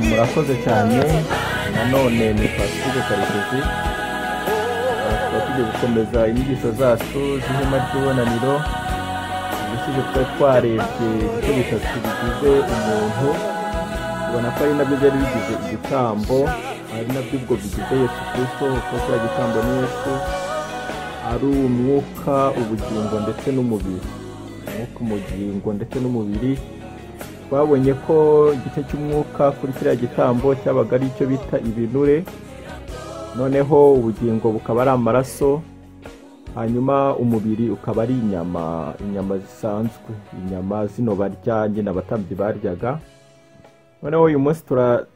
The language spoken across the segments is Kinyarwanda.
murakoze cyane nanone ni pasitike karekezi tukaba tugiye gukomeza inyigisho zacu z'ihema ry'ubunaniro ubushize twari twarebye ibikoresho bigize umuntu ubona ko ari nabyo byari bigize igitambo ari nabyo ubwo bigize yesu kirisito kuko kiriya gitambo ni yesu ari umwuka ubugingo ndetse n'umubiri umwuka umugingo ndetse n'umubiri twabonye ko igice cy'umwuka kuri kiriya gitambo cyabaga ari icyo bita ibinure noneho ubugingo bukaba ari amaraso hanyuma umubiri ukaba ari inyama inyama zisanzwe inyama zino barya nyine abatambyi baryaga noneho uyu munsi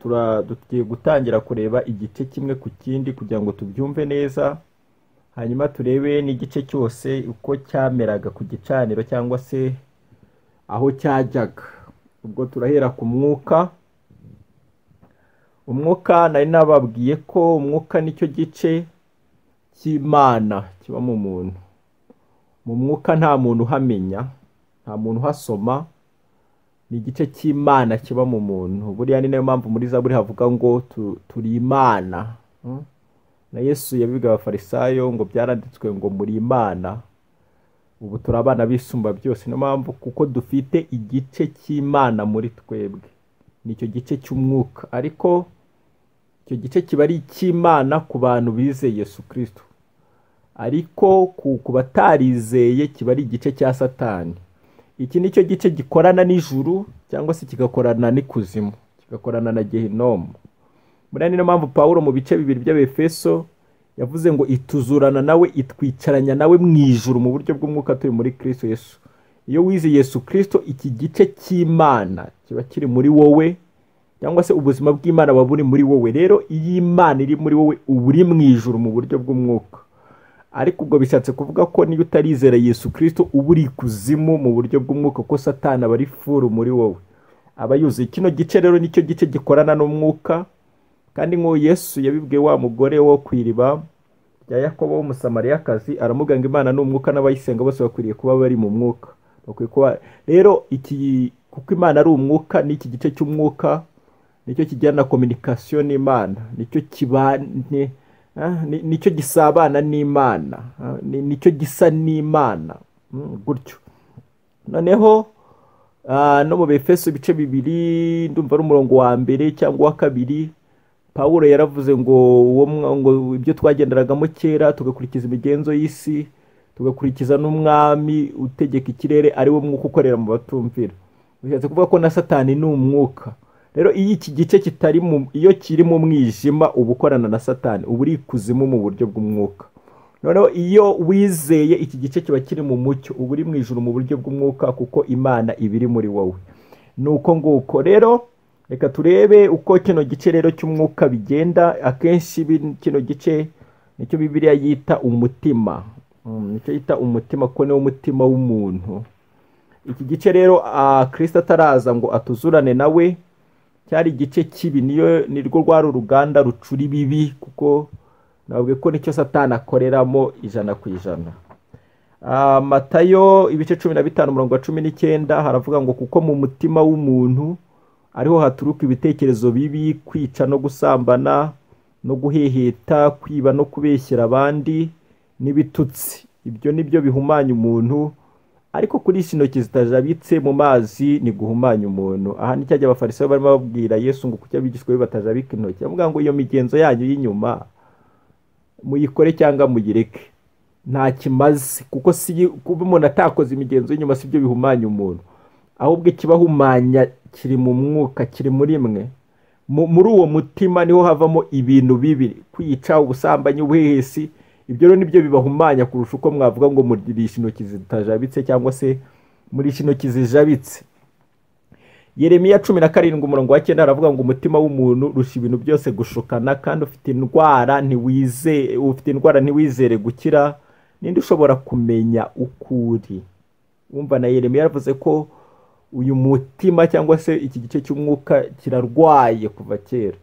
tugiye gutangira kureba igice kimwe ku kindi kugira ngo tubyumve neza hanyuma turebe n'igice cyose uko cyameraga ku gicaniro cyangwa se aho cyajyaga ubwo turahera ku mwuka umwuka nari nababwiye ko umwuka nicyo gice cy'imana kiba mu muntu mu mwuka nta muntu uhamenya nta muntu uhasoma ni igice cy'imana kiba mu muntu buriya ni nayo mpamvu muri zaburi havuga ngo turi imana na yesu yabiga abafarisayo ngo byaranditswe ngo muri imana ubu turi abana bisumba byose niyo mpamvu kuko dufite igice cy'imana muri twebwe nicyo gice cy'umwuka ariko icyo gice kiba ari icy'imana ku bantu bizeye Yesu kirisito ariko ku batarizeye kiba ari igice cya satani iki ni cyo gice gikorana n'ijuru cyangwa se kigakorana n'ikuzimu kigakorana na gehinomu buriya niyo mpamvu paul mu bice bibiri by'abefeso yavuze ngo ituzurana nawe itwicaranya nawe mu ijuru mu buryo bw'umwuka turi muri kirisito yesu iyo wize yesu kirisito iki gice cy'imana kiba kiri muri wowe cyangwa se ubuzima bw'imana buba buri muri wowe rero iyo imana iri muri wowe uba uri mu ijuru mu buryo bw'umwuka ariko ubwo bishatse kuvuga ko niyo utarizera yesu kirisito uba uri kuzimu mu buryo bw'umwuka kuko satana aba ari furu muri wowe aba yuzuye kino gice rero nicyo gice gikorana n'umwuka kandi nk'uwo yesu yabibwiye wa mugore wo ku iriba rya yakobo w'umusamariyakazi aramuganga imana n'umwuka n'abayisenga bose bakwiriye kuba bari mu mwuka bakwiye kuba rero iki kuko imana ari umwuka n'iki gice cy'umwuka nicyo kijyana kominikasiyo n'imana nicyo kibane nicyo gisabana n'imana nicyo gisa n'imana gutyo noneho no mu befeso ibice bibiri ndumva ari umurongo wa mbere cyangwa uwa kabiri paul yaravuze ngo ibyo twagenderagamo kera tugakurikiza imigenzo y'isi tugakurikiza n'umwami utegeka ikirere ari wo mwuka ukorera mu batumvira bishatse kuvuga ko na satani ni umwuka rero iyo iki gice kitari mu iyo kiri mu mwijima uba ukorana na satani uba uri ikuzimu mu buryo bw'umwuka noneho iyo wizeye iki gice kiba kiri mu mucyo uba uri mu ijoro mu buryo bw'umwuka kuko imana iba iri muri wowe ni uko nguko rero reka turebe uko kino gice rero cy'umwuka bigenda akenshi kino gice nicyo bibiriya yita umutima nicyo yita umutima kuko niwo mutima w'umuntu iki gice rero kirisita ataraza ngo atuzurane nawe cyari igice kibi niyo ni rwo rwari uruganda rucura ibibi kuko ntabwo ko nicyo satana akoreramo ijana ku ijana matayo ibice cumi na bitanu mirongo cumi n'icyenda haravuga ngo kuko mu mutima w'umuntu ariho haturuka ibitekerezo bibi kwica no gusambana no guheheta kwiba no kubeshyera abandi n'ibitutsi ibyo ni byo bihumanya umuntu ariko kurisha intoki zitajabitse mu mazi ni guhumanya umuntu aha ni cyajya abafarisayo barimo babwira yesu ngo kuki abigishwa be batajabika intoki bavuga ngo iyo migenzo yanyu y'inyuma muyikore cyangwa muyireke nta kimaze kuko kuba umuntu atakoze imigenzo y'inyuma si byo bihumanya umuntu ahubwo ikibahumanya kiri mu mwuka kiri muri mwe muri uwo mutima niho havamo ibintu bibi kwica ubusambanyi ubuhehesi ibyo rero nibyo bibahumanya kurusha uko mwavuga ngo murishe intoki zitajabitse cyangwa se murishe intoki zijabitse yeremiya cumi na karindwi umurongo wa cyenda haravuga ngo umutima w'umuntu rusha ibintu byose gushukana kandi ufite indwara ntiwizere ufite indwara ntiwizere gukira ninde ushobora kumenya ukuri wumva na yeremiya yaravuze ko uyu mutima cyangwa se iki gice cy'umwuka kirarwaye kuva kera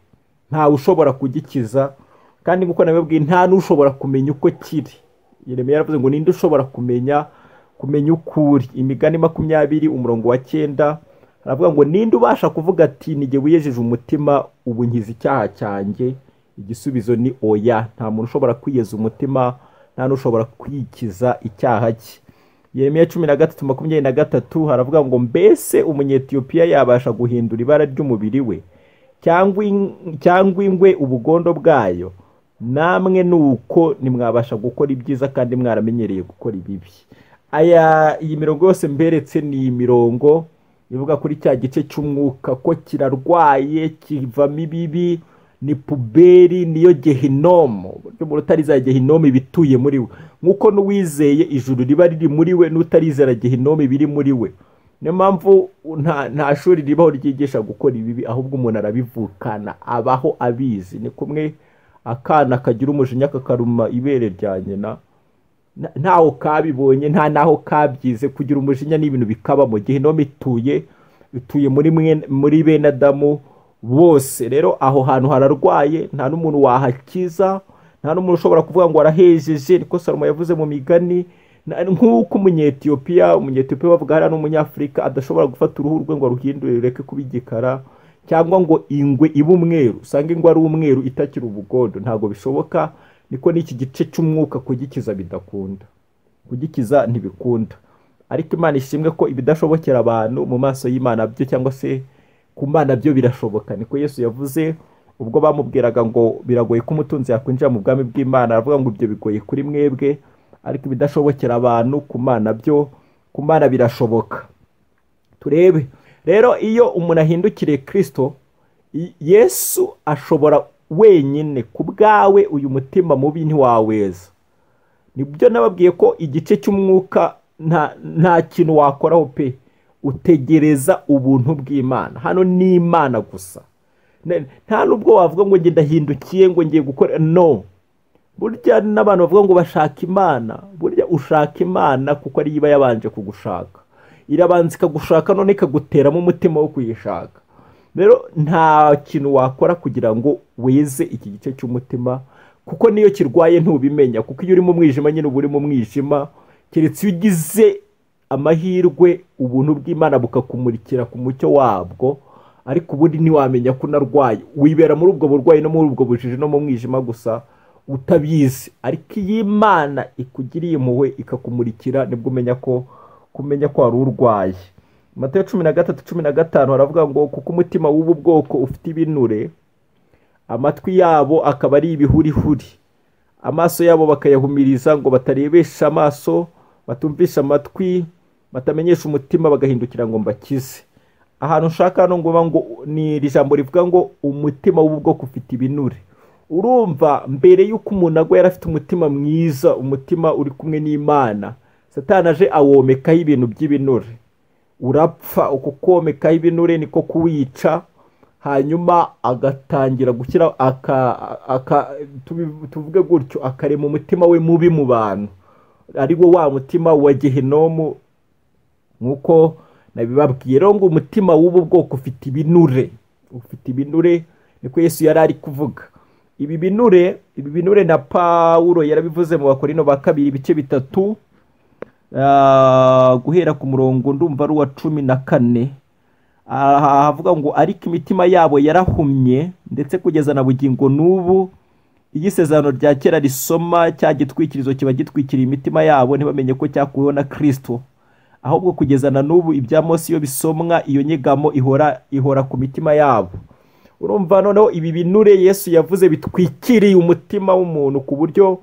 ntawe ushobora kugikiza kandi nk'uko nabibabwiye nta n'ushobora kumenya uko kiri yeremiya yaravuze ngo ninde ushobora kumenya kumenya ukuri imigani makumyabiri umurongo wa cyenda aravuga ngo ninde ubasha kuvuga ati nige wiyejeje umutima ubu nkiza icyaha cyanjye igisubizo ni oya nta muntu ushobora kwiyeza umutima nta n'ushobora kwikiza icyaha cye Yeremiya cumi na gatatu makumyabiri na gatatu haravuga ngo mbese umunyetiyopiya yabasha guhindura ibara ry'umubiri we cyangwa in- cyangwa ingwe ubugondo bwayo namwe ni uko nimwabasha gukora ibyiza kandi mwaramenyereye gukora ibibi aya iyi mirongo yose mberetse ni imirongo ivuga kuri cya gice cy'umwuka ko kirarwaye kivamo ibibi ni puberi niyo gehinomu uburyo umuntu utarizera gehinomu iba ituye muri we nk'uko n'uwizeye ijuru riba riri muri we n'utarizera gehinomu biri muri we niyo mpamvu nta nta shuri ribaho ryigisha gukora ibibi ahubwo umuntu arabivukana abaho abizi ni kumwe akana kagira umujinya kakaruma ibere rya nyina Na- ntaho kabibonye nta naho kabyize kugira umujinya n'ibintu bikabamo gehinomu ituye ituye muri mwe- muri bene adamu bose rero aho hantu hararwaye nta n'umuntu wahakiza nta n'umuntu ushobora kuvuga ngo arahejeje niko salomo yavuze mu migani Na- nk'uko umunyetiyopiya umunyetiyopiya bavuga hariya n'umunyafurika adashobora gufata uruhu rwe ngo aruhindure rureke kuba igikara cyangwa ngo ingwe ibe umweru usanga ingwe ari umweru itakiri ubugondo ntabwo bishoboka niko n'iki gice cy'umwuka kugikiza bidakunda kugikiza ntibikunda ariko imana ishimwe ko ibidashobokera abantu mu maso y'imana byo cyangwa se ku mana byo birashoboka niko yesu yavuze ubwo bamubwiraga ngo biragoye ko umutunzi yakwinjira mu bwami bw'imana aravuga ngo ibyo bigoye kuri mwebwe ariko ibidashobokera abantu ku mana byo ku mana birashoboka turebe rero iyo umuntu ahindukiriye kirisito i- yesu ashobora wenyine ku bwawe uyu mutima mubi ntiwaweza nibyo nababwiye ko igice cy'umwuka nta nta kintu wakoraho pe utegereza ubuntu bw'imana hano ni imana gusa Ne- nta n'ubwo wavuga ngo njye ndahindukiye ngo ngiye gukora no burya n'abantu bavuga ngo bashaka imana burya ushaka imana kuko ariyo iba yabanje kugushaka irabanza ikagushaka none ikaguteramo umutima wo kuyishaka rero nta kintu wakora kugira ngo weze iki gice cy'umutima kuko niyo kirwaye ntubimenya kuko iyo uri mu mwijima nyine uba uri mu mwijima keretse iyo ugize amahirwe ubuntu bw'imana bukakumurikira ku mucyo wabwo ariko ubundi ntiwamenya ko unarwaye wibera muri ubwo burwayi no muri ubwo bujiji no mu mwijima gusa utabizi ariko iyo imana ikugiriye impuhwe ikakumurikira nibwo umenya ko kumenya ko wari urwaye matayo cumi na gatatu cumi na gatanu haravuga ngo kuko umutima w'ubu bwoko ufite ibinure amatwi yabo akaba ari ibihurihuri amaso yabo bakayahumiriza ngo batarebesha amaso batumvisha amatwi batamenyesha umutima bagahindukira ngo mbakize ahantu nshaka hano ngoba ngo ni iri jambo rivuga ngo umutima w'ubwoko ufite ibinure urumva mbere y'uko umuntu agwa yari afite umutima mwiza umutima uri kumwe n'imana satana aje awomekaho ibintu by'ibinure urapfa uko komekaho ibinure niko kuwica hanyuma agatangira gushyira aka, aka tubi- tuvuge gutyo akarema umutima we mubi mu bantu ari wo wa mutima wa gehinomu nk'uko nabibabwiye rero ngo umutima w'ubu bwoko ufite ibinure ufite ibinure niko yesu yari ari kuvuga ibi binure ibi binure na pawuro yarabivuze mu bakorino ba kabiri ibice bitatu ah, guhera ku murongo ndumva ari uwa cumi na kane aha havuga ngo ariko imitima yabo yarahumye ndetse kugeza na bugingo n'ubu iyo isezerano rya kera risoma cya gitwikirizo kiba gitwikiriye imitima yabo ntibamenye ko cyakuweho na kirisito ahubwo kugeza na n'ubu ibya Mose iyo bisomwa iyo nyegamo ihora ihora ku mitima yabo urumva noneho ibi binure yesu yavuze bitwikiriye umutima w'umuntu ku buryo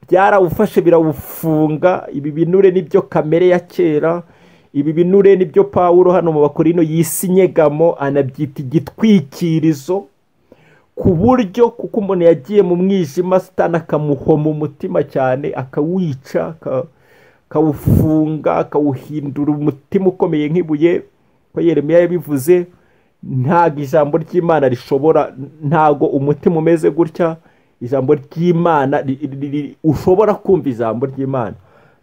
byarawufashe birawufunga ibi binure nibyo kamere ya kera ibi binure nibyo pawulo hano mu bakorino yise inyegamo anabyita igitwikirizo ku buryo kuko umuntu yagiye mu mwijima sitani akamuhoma umutima cyane akawica aka- akawufunga akawuhindura umutima ukomeye nk'ibuye ko yeremiya yabivuze ntabwo ijambo ry'imana rishobora ntabwo umutima umeze gutya ijambo ry'imana ri- ri- ri- ushobora kumva ijambo ry'imana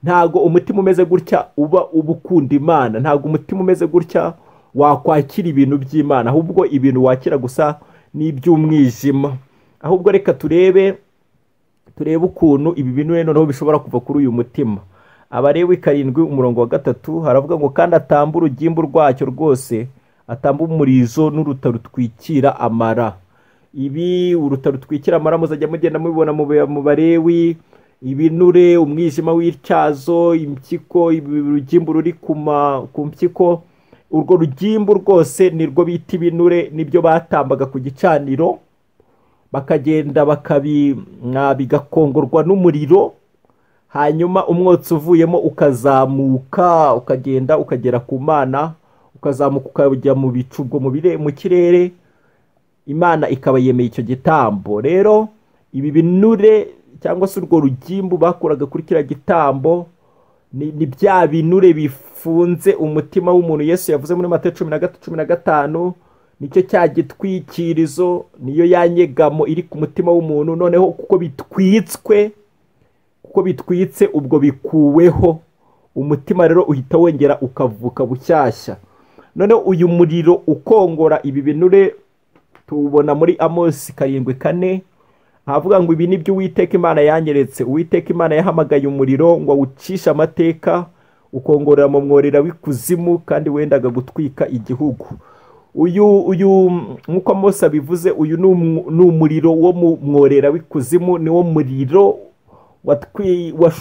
ntabwo umutima umeze gutya uba uba ukunda imana ntabwo umutima umeze gutya wakwakira ibintu by'imana ahubwo ibintu wakira gusa ni iby'umwijima ahubwo reka turebe turebe ukuntu ibi binure noneho bishobora kuva kuri uyu mutima abarewi karindwi umurongo wa gatatu haravuga ngo kandi atamba urugimbu rwacyo rwose atamba umurizo n'uruta rutwikira amara ibi uruta rutwikira amara muzajya mugenda mubibona mu barewi ibinure umwijima w'ityazo impyiko urugimbu ruri ku mpyiko urwo rugimbu rwose nirwo bita ibinure nibyo batambaga ku gicaniro bakagenda bigakongorwa n'umuriro hanyuma umwotsi uvuyemo ukazamuka ukagenda ukagera ku mana ukazamuka ukajya mu bicu ubwo mu kirere imana ikaba yemeye icyo gitambo rero ibi binure cyangwa se urwo rugimbu bakuraga kuri kiriya gitambo ni bya binure bifunze umutima w'umuntu Yesu yavuze muri mata cumi na gatatu cumi na gatanu nicyo cya gitwikirizo niyo yanyegamo iri ku mutima w'umuntu noneho kuko bitwitswe kuko bitwitse ubwo bikuweho umutima rero uhita wongera ukavuka bushyashya noneho uyu muriro ukongora ibi binure tuwubona muri amosi karindwi kane ahavuga ngo ibi ni byo uwiteka imana yanyeretse uwiteka imana yahamagaye umuriro ngo awucishe amateka ukongorera mu mworera w'ikuzimu kandi wendaga gutwika igihugu uyu uyu nk'uko amose abivuze uyu ni umuriro wo mu mworera w'ikuzimu ni wo muriro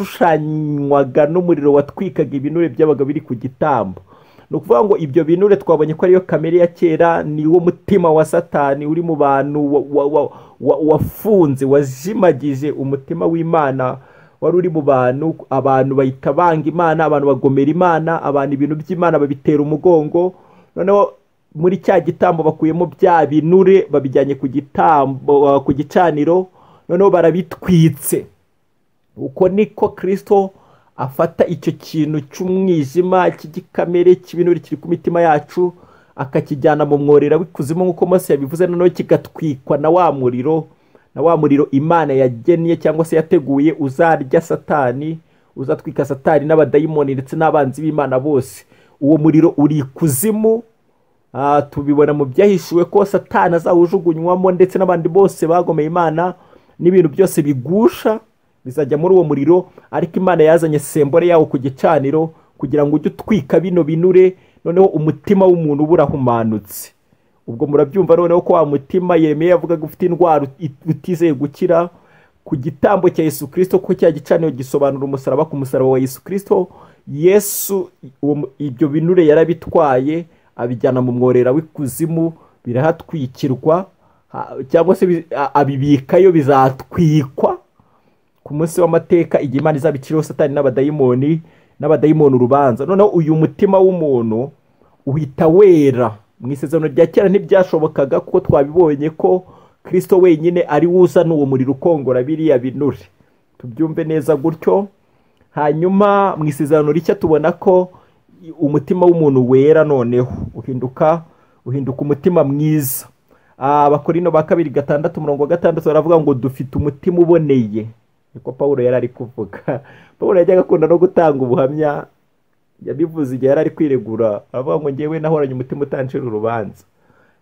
washushanywaga n'umuriro watwikaga ibinure byabaga biri ku gitambo ni ukuvuga ngo ibyo binure twabonye ko ariyo kamere ya kera ni wo mutima wa satani uri mu bantu wafunze wazimagije umutima w'imana wari uri mu bantu abantu bahita banga imana abantu bagomera imana abantu ibintu by'imana babitera umugongo noneho muri cya gitambo bakuyemo bya binure babijyanye ku gitambo ku gicaniro noneho barabitwitse uko niko kirisito afata icyo kintu cy'umwijima cy'igikamere cy'ibinure kiri ku mitima yacu akakijyana mu mworera w'ikuzimu nk'uko mose yabivuze noneho kigatwikwa na wa muriro na wa muriro imana yagennye cyangwa se yateguye uzarya satani uzatwika satani n'abadayimoni ndetse n'abanzi b'imana bose uwo muriro uri ikuzimu tubibona mu byahishuwe ko satani azawujugunywamo ndetse n'abandi bose bagomeye imana n'ibintu byose bigusha bizajya muri uwo muriro ariko imana yazanye sembore yawo ku gicaniro kugira ngo ujye utwika bino binure noneho umutima w'umuntu uba urahumanutse ubwo murabyumva noneho ko wa mutima yemeye avugaga ufite indwara utizeye gukira ku gitambo cya yesu kirisito ko cya gicaniro gisobanura umusaraba ku musaraba wa yesu kirisito yesu ibyo binure yarabitwaye abijyana mu mworera w'ikuzimu birahatwikirwa cyangwa se abibikayo bizatwikwa ku munsi w'amateka igihe imana izaba iciriho satani n'abadayimoni n'abadayimoni urubanza noneho uyu mutima w'umuntu uhita wera mu isezerano rya kera ntibyashobokaga kuko twabibonye ko kirisito wenyine ari wuza n'uwo muriro ukongora biriya binure tubyumve neza gutyo hanyuma mu isezerano rishya tubona ko umutima w'umuntu wera noneho uhinduka uhinduka umutima mwiza abakorino ba kabiri gatandatu umurongo wa gatandatu baravuga ngo dufite umutima uboneye niko paul yari ari kuvuga paul yajyaga akunda no gutanga ubuhamya yabivuze igihe yari ari kwiregura aravuga ngo ngewe nahoranye umutima utancira urubanza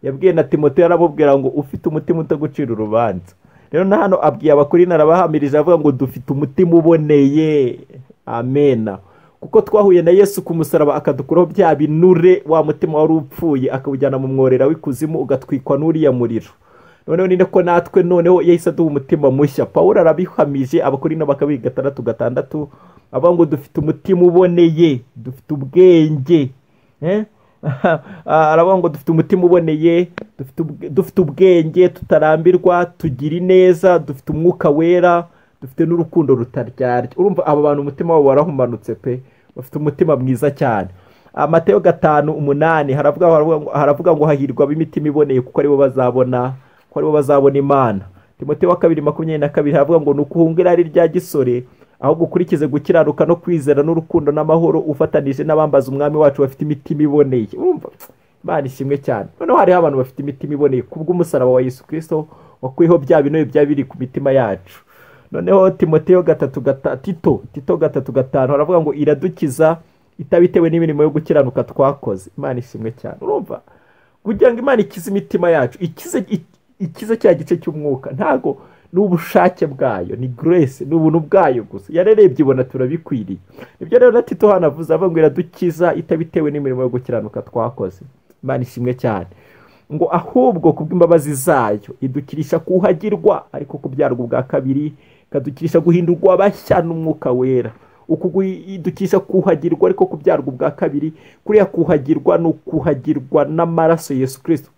yabwiye na timote aramubwira ngo ufite umutima utagucira urubanza rero na hano abwiye abakuri narabahamirije avuga ngo dufite umutima uboneye amena kuko twahuye na yesu ku musaraba akadukuraho bya binure wa mutima wari upfuye akawujyana mu mworera w'ikuzimu ugatwikwa n'uriya muriro noneho ni nako natwe noneho yahise aduha umutima mushya paul arabihamije abakuru ino bakabiri gatandatu gatandatu avuga ngo dufite umutima uboneye dufite ubwenge aravuga ngo dufite umutima uboneye dufite ubwenge tutarambirwa tugira ineza dufite umwuka wera dufite n'urukundo rutaryarya urumva aba bantu umutima wabo warahumanutse pe bafite umutima mwiza cyane amateyo gatanu umunani haravuga ngo hahirwa ab'imitima iboneye kuko aribo bazabona ko aribo bazabona imana timote wa kabiri makumyabiri na kabiri havuga ngo ni ukuhunga irari rya gisore ahubwo ukurikize gukiranuka no kwizera n'urukundo n'amahoro ufatanije n'abambaza umwami wacu bafite imitima iboneye urumva imana ishimwe cyane noneho hariho abantu bafite imitima iboneye kubw'umusaraba wa yesu kirisito wakwiho bya binoye byaba biri ku mitima yacu noneho timoteyo gatatu tito tito gatatu gatanu haravuga ngo iradukiza itabitewe n'imirimo yo gukiranuka twakoze imana ishimwe cyane urumva kugira ngo imana ikize imitima yacu ikize ikiza cya gice cy'umwuka ntabwo ni ubushake bwayo ni grace ni ubuntu bwayo gusa yarerebye ibona turabikwiriye ibyo rero na tito hano avuze avuga ngo iradukiza itabitewe n'imirimo yo gukiranuka twakoze imana ishimwe cyane ngo ahubwo kubw'imbabazi zayo idukirisha kuhagirwa ariko kubyarwa ubwa kabiri ikadukirisha guhindurwa bashya n'umwuka wera uku idukisha kuhagirwa ariko kubyarwa ubwa kabiri kuriya kuhagirwa ni ukuhagirwa n'amaraso Yesu kirisito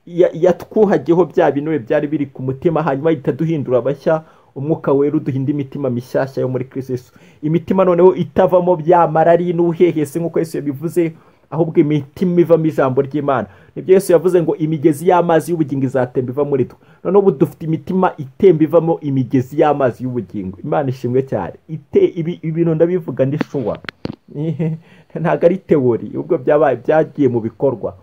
yatwuhagiyeho bya binure byari biri ku mutima hanyuma ahita duhindura abashya umwuka wera uduhinda imitima mishyashya yo muri kirisito imitima noneho itavamo bya marari n'ubuhehese nk'uko Yesu yabivuze ahubwo imitima ivamo ijambo ry'imana nibyo Yesu yavuze ngo imigezi y'amazi y'ubugingo izatemba iva muri twe noneho ubu dufite imitima itemba ivamo imigezi y'amazi y'ubugingo imana ishimwe cyane ibintu ndabivuga ndishuwa ntabwo ari tewori ubwo byabaye byagiye mu bikorwa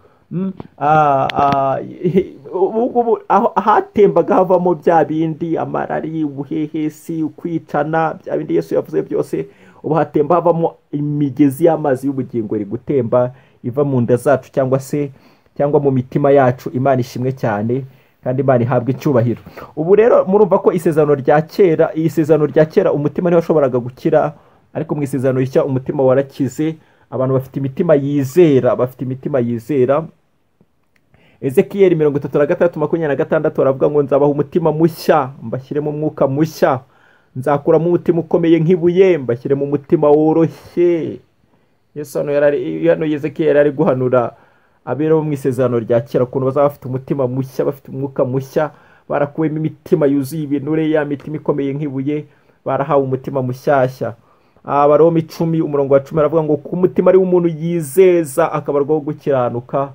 ahatembaga havamo bya bindi amarari ubuhehesi ukwicana bya bindi Yesu yavuze byose ubu hatemba havamo imigezi y'amazi y'ubugingo iri gutemba iva mu nda zacu cyangwa se cyangwa mu mitima yacu imana ishimwe cyane kandi imana ihabwa icyubahiro ubu rero murumva ko isezerano rya kera isezerano rya kera umutima niho washoboraga gukira ariko mu isezerano rishya umutima warakize abantu bafite imitima yizera bafite imitima yizera ezekiyeri mirongo itatu na gatandatu makumyabiri na gatandatu baravuga ngo nzabaha umutima mushya mbashyiremo umwuka mushya nzakuramo umutima ukomeye nk'ibuye mbashyiremo umutima woroshye hano yezeke yari ari guhanura abera mu isezerano rya kera ukuntu bazaba bafite umutima mushya bafite umwuka mushya barakuwemo imitima yuzuye ibinure ya mitima ikomeye nk'ibuye barahawe umutima mushyashya abaroma icumi umurongo wa cumi aravuga ngo ku mutima ari umuntu yizeza akabarwaho gukiranuka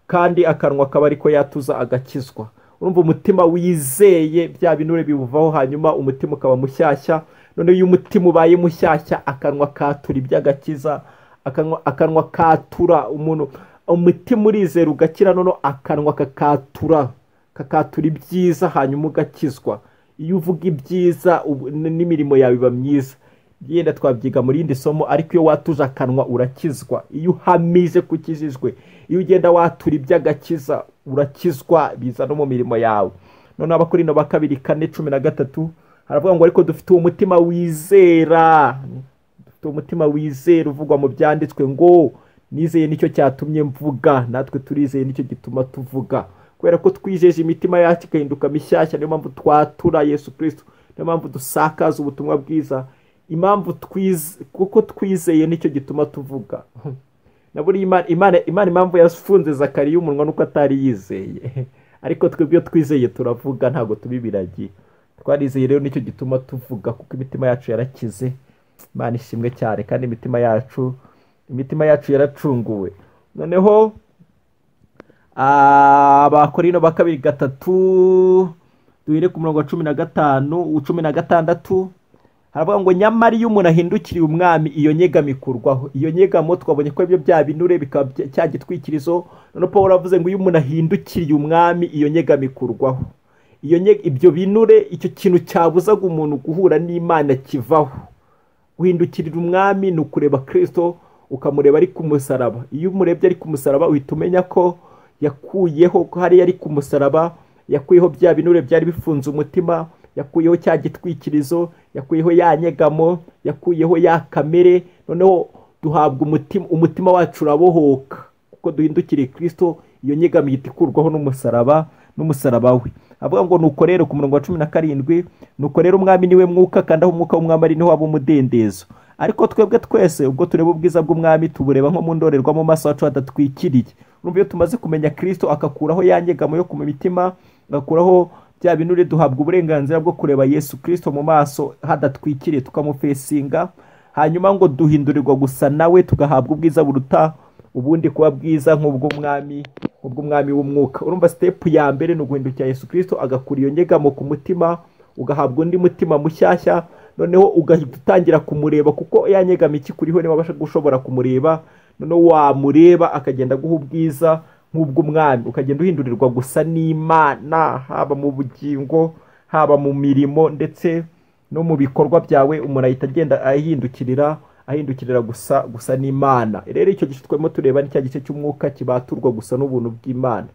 kandi akanwa akaba ariko yatuza agakizwa urumva umutima wizeye bya binure biwuvaho hanyuma umutima ukaba mushyashya noneho iyo umutima ubaye mushyashya akanwa katura iby'agakiza akanwa katura umuntu umutima urizera ugakira noneho akanwa kakatura kakatura ibyiza hanyuma ugakizwa iyo uvuga ibyiza n'imirimo yawe iba myiza yenda twabyiga mu rindi somo ariko iyo watuje akanwa urakizwa iyo uhamije ko ukijijwe iyo ugenda watura iby'agakiza urakizwa biza no mu mirimo yawe noneho abakorino ba kabiri kane cumi na gatatu haravuga ngo ariko dufite uwo mutima wizera dufite umutima wizera uvugwa mu byanditswe ngo nizeye nicyo cyatumye mvuga natwe turizeye nicyo gituma tuvuga kubera ko twijeje imitima yacu igahinduka mishyashya niyo mpamvu twatura yesu kirisito niyo mpamvu dusakaza ubutumwa bwiza impamvu twize kuko twizeye nicyo gituma tuvuga na buri imana impamvu yafunze zakariya umunwa nuko atari yizeye ariko twebwe twizeye turavuga ntabwo tubibiragiye twarizeye rero nicyo gituma tuvuga kuko imitima yacu yarakize imana ishimwe cyane kandi imitima yacu imitima yacu yaracunguwe noneho abakorino ba kabiri gatatu duhere ku murongo wa cumi na gatanu cumi na gatandatu haravuga ngo nyamara iyo umuntu ahindukiriye umwami iyo nyegamo ikurwaho iyo nyegamo twabonye ko ibyo bya binure bikaba cya gitwikirizo noneho paul avuze ngo iyo umuntu ahindukiriye umwami iyo nyegamo ikurwaho ibyo binure icyo kintu cyabuzaga umuntu guhura n'imana kivaho guhindukirira umwami ni ukureba kirisito ukamureba ari ku musaraba iyo umurebye ari ku musaraba uhita umenya ko yakuyeho ko hariya ari ku musaraba yakuyeho bya binure byari bifunze umutima yakuyeho cya gitwikirizo yakuyeho ya nyegamo yakuyeho ya kamere noneho duhabwa umutima umutima wacu urabohoka kuko duhindukiriye kirisito iyo nyegamo ihita ikurwaho n'umusaraba n'umusaraba we avuga ngo nuko rero ku murongo wa cumi na karindwi nuko rero umwami niwe mwuka kandi aho umwuka w'umwami ari niho waba umudendezo ariko twebwe twese ubwo tureba ubwiza bw'umwami tubureba nko mu ndorerwamo maso wacu hadatwikiriye urumva iyo tumaze kumenya kirisito akakuraho ya nyegamo yo ku mitima agakuraho bya binure duhabwa uburenganzira bwo kureba yesu kirisito mu maso hadatwikiriye tukamufesinga hanyuma ngo duhindurirwa gusa nawe tugahabwa ubwiza buruta ubundi kuba bwiza nk'ubw'umwami nk'ubw'umwami w'umwuka urumva sitepu ya mbere ni uguhindukira yesu kirisito agakura iyo nyegamo ku mutima ugahabwa undi mutima mushyashya noneho ugahita utangira kumureba kuko ya nyegamo ikikuriho niba abasha gushobora kumureba noneho wamureba akagenda aguha ubwiza nk'ubw'umwami ukagenda uhindurirwa gusa n'imana haba mu bugingo haba mu mirimo ndetse no mu bikorwa byawe umuntu ahita agenda ahindukirira ahindukirira gusa gusa n'imana rero icyo gice turimo tureba ni cya gice cy'umwuka kibaturwa gusa n'ubuntu bw'imana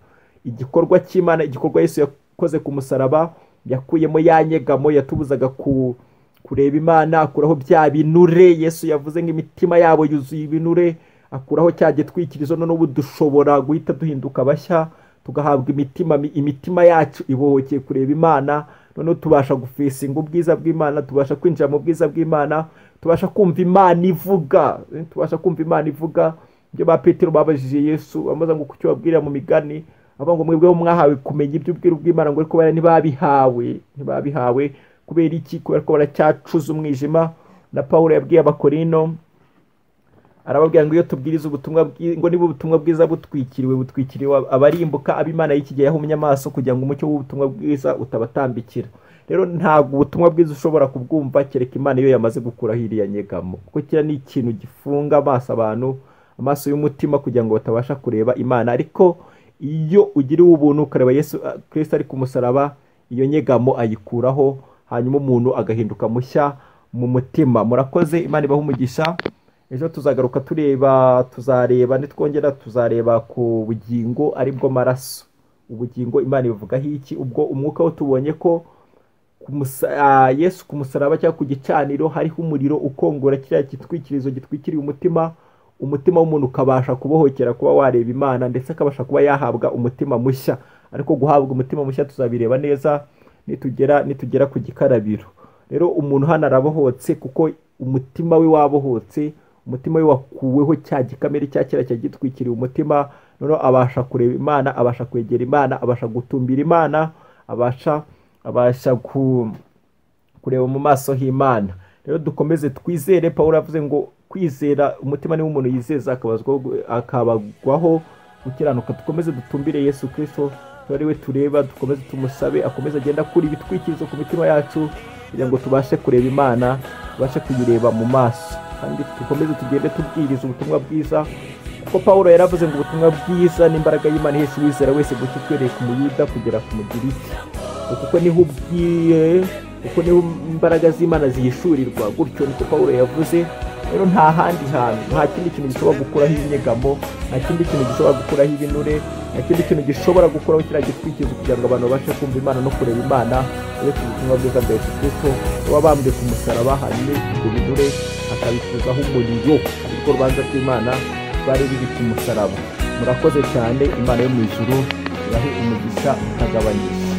igikorwa cy'imana igikorwa Yesu yakoze ku musaraba yakuyemo ya nyegamo yatubuzaga ku kureba imana akuraho bya binure Yesu yavuze ngo imitima yabo yuzuye ibinure akuraho cya gitwikirizo none ubu dushobora guhita duhinduka bashya tugahabwa imitima mi- imitima yacu ibohokeye kureba imana noneho tubasha gufesinga ubwiza bw'imana tubasha kwinjira mu bwiza bw'imana tubasha kumva imana ivuga eh, tubasha kumva imana ivuga ibyo ba petero babajije yesu bamubaza ngo kuki wabwirira mu migani avuga ngo mwebweho mwahawe kumenya iby'ubwiru bw'imana ngo ariko bariya ntibabihawe ntibabihawe kubera iki kubera ko baracyacuza umwijima na pawulo yabwiye abakorino arababwira ngo iyo tubwiriza ubutumwa bwi- ngo niba ubutumwa bwiza butwikiriwe butwikiriwe abarimbuka ab'imana y'ikigihe yahumye amaso kugira ngo umucyo w'ubutumwa bwiza utabatambikira rero ntabwo ubutumwa bwiza ushobora kubwumva kereka imana iyo yamaze gukuraho iriya nyegamo kuko kiriya ni ikintu gifunga amaso abantu amaso y'umutima kugira ngo batabasha kureba imana ariko iyo ugiriwe ubuntu ukareba yesu ah, kirisito ari ku musaraba iyo nyegamo ayikuraho hanyuma umuntu agahinduka mushya mu mutima murakoze imana ibaha umugisha ejo tuzagaruka tureba tuzareba nitwongera tuzareba ku bugingo aribwo maraso ubugingo imana ivugaho iki ubwo umwuka wo tubonye ko ku musa- ah, yesu ku musaraba cyangwa ku gicaniro hariho umuriro ukongora kiriya gitwikirizo gitwikiriye umutima umutima w'umuntu ukabasha kubohokera kuba wareba imana ndetse akabasha kuba yahabwa umutima mushya ariko guhabwa umutima mushya tuzabireba neza nitugera nitugera ku gikarabiro rero umuntu hano arabohotse kuko umutima we wabohotse umutima we wakuweho cya gikamere cya kera cyagitwikiriye umutima noneho abasha kureba imana abasha kwegera imana abasha gutumbira imana abasha abasha ku kureba mu maso h'imana rero dukomeze twizere paul avuze ngo kwizera umutima niwo umuntu yizeza akabazwaho- akabagwaho gukiranuka dukomeze dutumbire yesu kirisito tuba ari we tureba dukomeze tumusabe akomeze agenda akura ibitwikirizo ku mitima yacu kugira ngo tubashe kureba imana tubashe kuyireba mu maso kandi dukomeze tugende tubwiriza ubutumwa bwiza kuko paul yaravuze ngo ubutumwa bwiza n'imbaraga y'imana ihesha uwizera wese guca uhereye ku muyuda kugera ku mugiriki kuko niho ubwiye kuko niho imbaraga z'imana zihishurirwa gutyo niko pawulo yavuze rero nta handi hantu nta kindi kintu gishobora gukuraho inyegamo nta kindi kintu gishobora gukuraho ibinure nta kindi kintu gishobora gukuraho kiriya gitwikirizo kugira ngo abantu babashe kumva imana no kureba imana uretse ubutumwa bwiza bwa yesu kirisito baba bambwe ku musaraba hanyuma ibyo binure akabikuzaho umuriro ariko urubanza rw'imana bari biri ku musaraba murakoze cyane imana yo mu ijuru irahe umugisha ukagabanyije